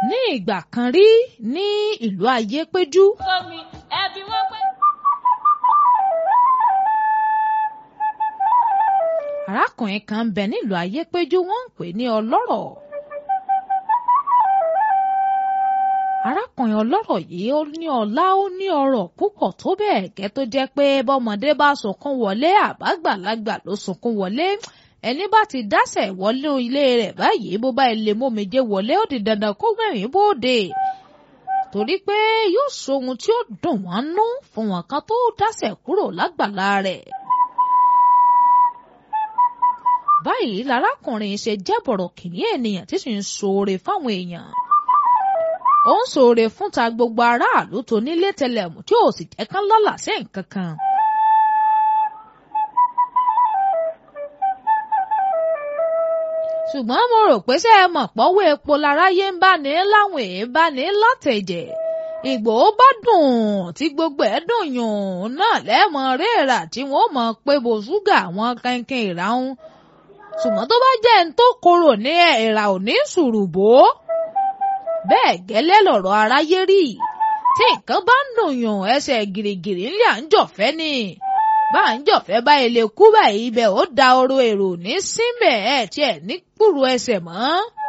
ní ìgbà kan rí ní ìlú ayépéjú Omi ẹbí wọ́n pé. arákùnrin kan ń bẹ nílùú ayépéjú wọ́n ń pè ní ọlọ́rọ̀ arákùnrin ọlọ́rọ̀ yìí ó ní ọlá ó ní ọrọ̀ púpọ̀ tó bẹ́ẹ̀ gẹ́ tó jẹ́ pé bọ́mọdé bá sunkún wọlé àbágbàlagbà ló sunkún wọlé ẹni bá ti dásẹ̀ wọlé ilé rẹ̀ báyìí bó bá ilé mómijé wọlé ó di dandan kó gbẹ̀rín bóde torí pé yóò sọ ohun tí ó dùn wọ́n nú fún wọn kan tó dásẹ̀ kúrò lágbàlá rẹ̀ báyìí lárákùnrin ṣe jẹ́ bọ̀rọ̀ kìíní ènìyàn tí sì ń ṣoore fáwọn èèyàn ó ń ṣoore fún ta gbogbo aráàlú tó nílé tẹlẹmù tí ò sì jẹ́ kán lọ́lá sí nǹkan kan. ṣùgbọ́n mo rò pé ṣé ẹ mọ̀ pọ́wọ́ epo láráyé ń bá ní láwọn èé bá ní látẹ̀jẹ̀ Ìgbòho bá dùn tí gbogbo ẹ̀ dùn yùn náà lẹ́mọ̀ réèrà tí wọ́n mọ̀ pé bo ṣúgà àwọn kankan ìràún ṣùgbọ́n tó bá jẹ́ ń tó korò ní ẹ̀rà òní ṣùrùbó bẹ́ẹ̀ gẹ́lẹ́ lọ̀rọ̀ aráyé rí tí nǹkan bá ń dùnyàn ẹsẹ̀ gìrìgìrì ńlẹ̀ à ń jọ̀fẹ́ ni bá ń jọ̀fẹ́ bá ilé kú báyìí ibẹ̀ ó da oró èrò ní síbẹ̀ ẹ̀ tiẹ̀ ní kúrú ẹsẹ̀ mọ́.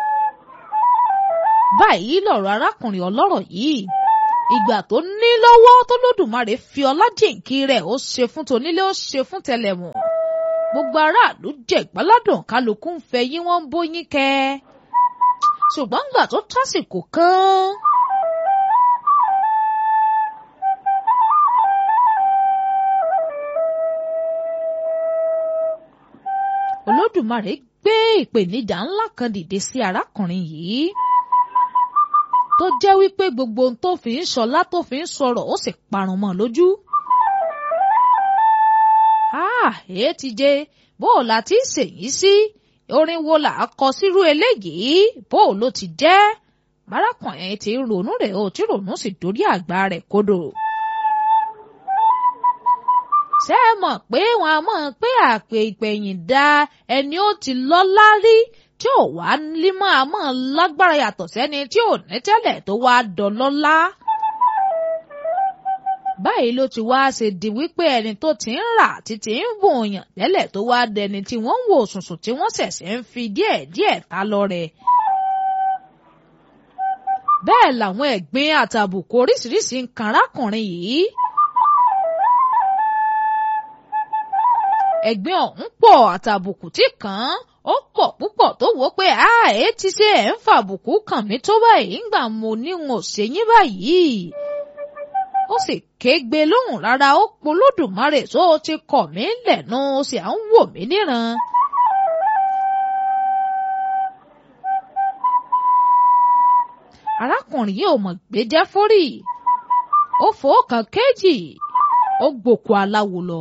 báyìí lọ̀rọ̀ arákùnrin ọlọ́rọ̀ yìí ìgbà tó ní lọ́wọ́ tó lódùmarè fi ọlá jìnkí rẹ̀ ó ṣe fún tonílé ó ṣe fún tẹlẹ̀mù gbogbo aráàlú jẹ ìgbáládùn kálukú ń fẹ́ yín wọ́n ń bóyín kẹ́ ṣùgbọ́n gbà tó tásìkò kan. olódùmarè gbé ìpèníjà ńlá kan dìde sí arákùnrin yìí tó jẹ́ wípé gbogbo ohun tó fi ń ṣọlá tó fi ń sọ̀rọ̀ ó sì parun mọ́ lójú. ah èé ti jẹ bó o la ti ń ṣèyí sí orin wo là á kọ sírú eléyìí bó o ló ti jẹ́ bárakùnrin ti ronú rẹ̀ ó tí ronú sì dórí àgbà rẹ̀ kodò. ṣé ẹ mọ̀ pé wọn a mọ̀ pé àpè ìpẹ̀yìn da ẹni ó ti lọ́lá rí tí ò wá límọ̀ a mọ̀ lágbára yàtọ̀ sẹ́ni tí ò ní tẹ́lẹ̀ tó wá dọlọ́lá. báyìí ló ti wá ṣe di wípé ẹni tó ti ń rà títí ń wòyàn tẹ́lẹ̀ tó wá dẹni tí wọ́n ń wò sùnsùn tí wọ́n ṣẹ̀ṣẹ̀ ń fi díẹ̀díẹ̀ ta lọ rẹ̀. bẹ́ẹ̀ làwọn ẹ̀gbin àtàbùkù oríṣiríṣi ń kan arákùnrin yìí. ẹ̀gbin ọ̀hún pọ̀ àtàbùkù tí kàn án ó pọ̀ púpọ̀ tó wò pé a ẹ̀ ti ṣe ẹ̀ ń fàbùkù kàn mí tó báyìí ńgbà mo ní n ò ṣe yín báyìí. ó sì kégbe lóhùn rárá ó polódùmarè tó o ti kọ̀ mí lẹ́nu ó sì à ń wò mí níran. arákùnrin yìí ò mọ̀ gbéjẹ́ fórì ó fòókàn kéjì ó gbòkú aláwo lọ.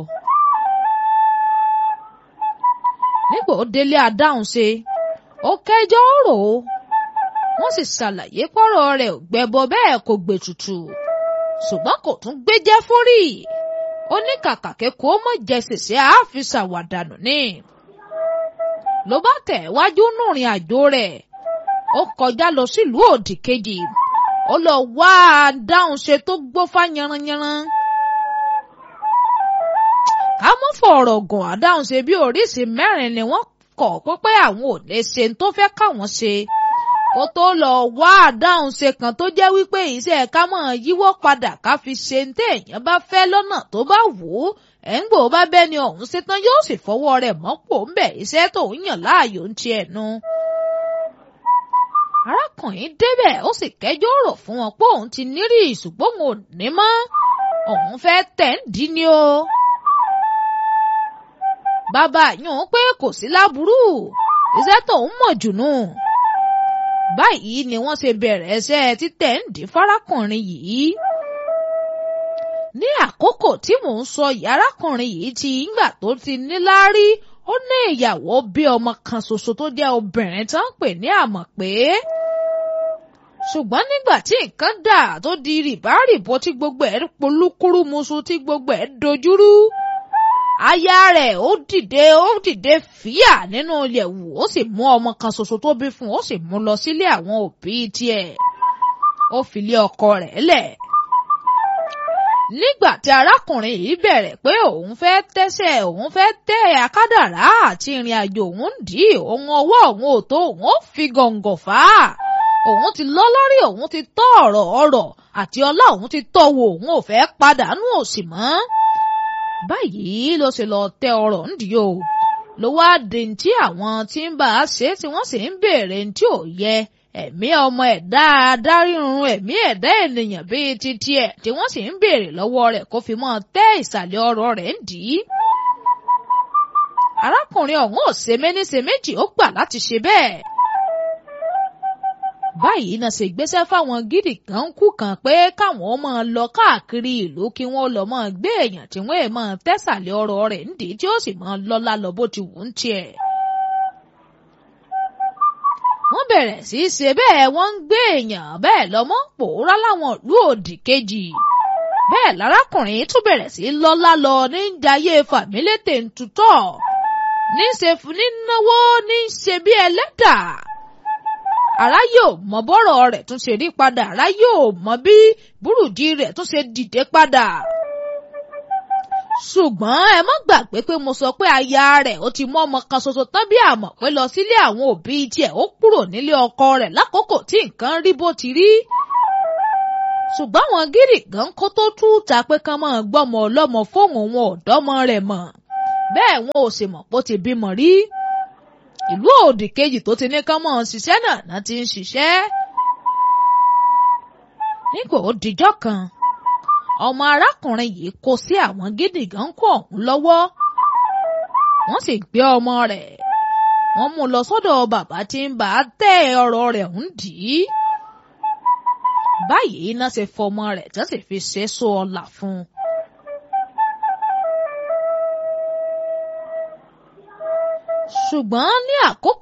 nígbà ó délé adáhùn ṣe ó kẹjọ́ rò ó wọ́n sì ṣàlàyé pọ́rọ̀ rẹ̀ ò gbẹbọ bẹ́ẹ̀ kò gbètùtù ṣùgbọ́n kò tún gbéjẹ́ fórì ó ní kàkà kẹ́kọ̀ọ́ mọ̀ jẹ ṣèṣe àáfi ṣàwàdànù ni ló bá tẹ̀ wájú nùrìn àjò rẹ̀ ó kọjá lọ sílùú òdì kejì ó lọ wá adáhùn ṣe tó gbófá yanranyanran ká mọ́ fọ̀rọ̀ gùn àdáhùn ṣe bí oríṣìí mẹ́rin ni wọ́n kọ̀ pé àwọn ò lè ṣe tó fẹ́ káwọn ṣe kó tó lọ wá àdáhùn ṣe kan tó jẹ́ wípé iṣẹ́ ká mọ̀ yíwọ́ padà ká fi ṣe ní téèyàn bá fẹ́ lọ́nà tó bá wù ú ẹ̀ ń gbò bá bẹ́ni ọ̀hún ṣetán yóò sì fọwọ́ rẹ̀ mọ́pò ń bẹ̀ iṣẹ́ tó ń yàn láàyò ń tiẹ̀ nu. arákùnrin débẹ̀ ó sì kẹjọ́ rò fún wọn pé òun ti nírì ṣùgbọ́n òun ò ní mọ́ òun fẹ́ tẹ̀ ń dín ní o bàbá yún pé kò sí láburú iṣẹ́ tó ń mọ̀ jùnú. báyìí ni wọ́n ṣe bẹ̀rẹ̀ ẹsẹ̀ títẹ̀ ń dín fárákùnrin yìí. ní àkókò tí mò ń sọ yàrákùnrin yìí ti ńgbà tó ti níláárí ó ní ìyàwó bí ọmọ kan ṣoṣo tó jẹ́ obìnrin tán pè ní àmọ̀pé. ṣùgbọ́n nígbà tí nǹkan dà tó di rìbárìbọ tí gbogbo ẹ̀ polúkúrú musu tí gbogbo ẹ̀ dojúrú aya rẹ̀ ó dìde ó dìde fíà nínú yẹ̀wù ó sì mú ọmọ kan ṣoṣo tó bí fún un ó sì mú lọ sílé àwọn òbí tiẹ̀. ó fi lé ọkọ rẹ̀ lẹ̀ nígbà tí arákùnrin yìí bẹ̀rẹ̀ pé òun fẹ́ tẹ́sẹ̀ òun fẹ́ tẹ́ akádàrá àti ìrìn àjò òun ń dì í òun ọwọ́ òun ò tó òun ó fi gọ̀ǹgọ̀ fà á òun ti lọ lórí òun ti tọ́ ọ̀rọ̀ ọ̀rọ̀ àti ọlá òun ti tọ́ wo òun ò fẹ́ padànù òsì mọ́ báyìí ló ṣe lọ tẹ ọ̀rọ̀ ń dì í o ló wá di tí àwọn tí ń bá a ṣe tí wọ́n sì ń béèrè tí ò yẹ ẹ̀mí ọmọ ẹ̀dá adárírun ẹ̀mí ẹ̀dá ènìyàn bíi titi ẹ̀ tí wọ́n sì ń béèrè lọ́wọ́ rẹ̀ kó fi mọ́ tẹ́ ìsàlẹ̀ ọ̀rọ̀ rẹ̀ ń dì í. arákùnrin ọ̀hún ò ṣe méní ṣe méjì ó gbà láti ṣe bẹ́ẹ̀. báyìí náà ṣe gbéṣẹ́ fáwọn gidi kan kú kan pé káwọn ó máa lọ káàkiri ìlú kí wọ́n lọ máa gbé èèyàn tí wọ́n máa tẹ́sàlẹ̀ ọ̀rọ̀ rẹ̀ ń dì í tí ó sì máa lọ́lá lọ bó ti wù ú ń tiẹ̀ wọ́n bẹ̀rẹ̀ sí í ṣe bẹ́ẹ̀ wọ́n ń gbé èèyàn bẹ́ẹ̀ lọ́mọ́ pòórá láwọn ìlú òdì kejì bẹ́ẹ̀ lárákùnrin tún bẹ̀rẹ̀ sí í lọ́lá lọ ní jayé fàmílétè ń tutọ́ ní ṣe ní náwó ní ṣe bí ẹlẹ́dà ará yóò mọ bọ́rọ̀ rẹ̀ tún ṣe rí padà ará yóò mọ bí burújí rẹ̀ tún ṣe dìde padà ṣùgbọ́n ẹ má gbàgbé pé mo sọ pé aya rẹ̀ ó ti mú ọmọ kan ṣoṣo tán bí àmọ̀ pé lọ sílé àwọn òbí tiẹ̀ ó kúrò nílé ọkọ rẹ̀ lákòókò tí nǹkan rí bó ti rí. ṣùgbọ́n àwọn gírì gan kó tó tú ta pé kán máa gbọ́mọ ọlọ́mọ fóun òun ọ̀dọ́mọ rẹ̀ mọ̀ bẹ́ẹ̀ wọn ò sì mọ̀ pé ó ti bímọ rí. ìlú òdì kejì tó ti ní kán máa ṣiṣẹ́ náà náà ti ń ṣiṣẹ́. nígbà ó dijọ́ kan ọmọ arákùnrin yìí kó sí àwọn gídìgàn kó ọ̀hún lọ́wọ́ wọ́n sì gbé ọmọ rẹ̀ wọ́n mú lọ sọ́dọ̀ bàbá tí ń bá tẹ́ ọ̀rọ̀ rẹ̀ ń dì í báyìí iná ṣe fọmọ rẹ̀ tí wọ́n sì fi ṣe so ọlà fún un. ṣùgbọ́n ní àkókò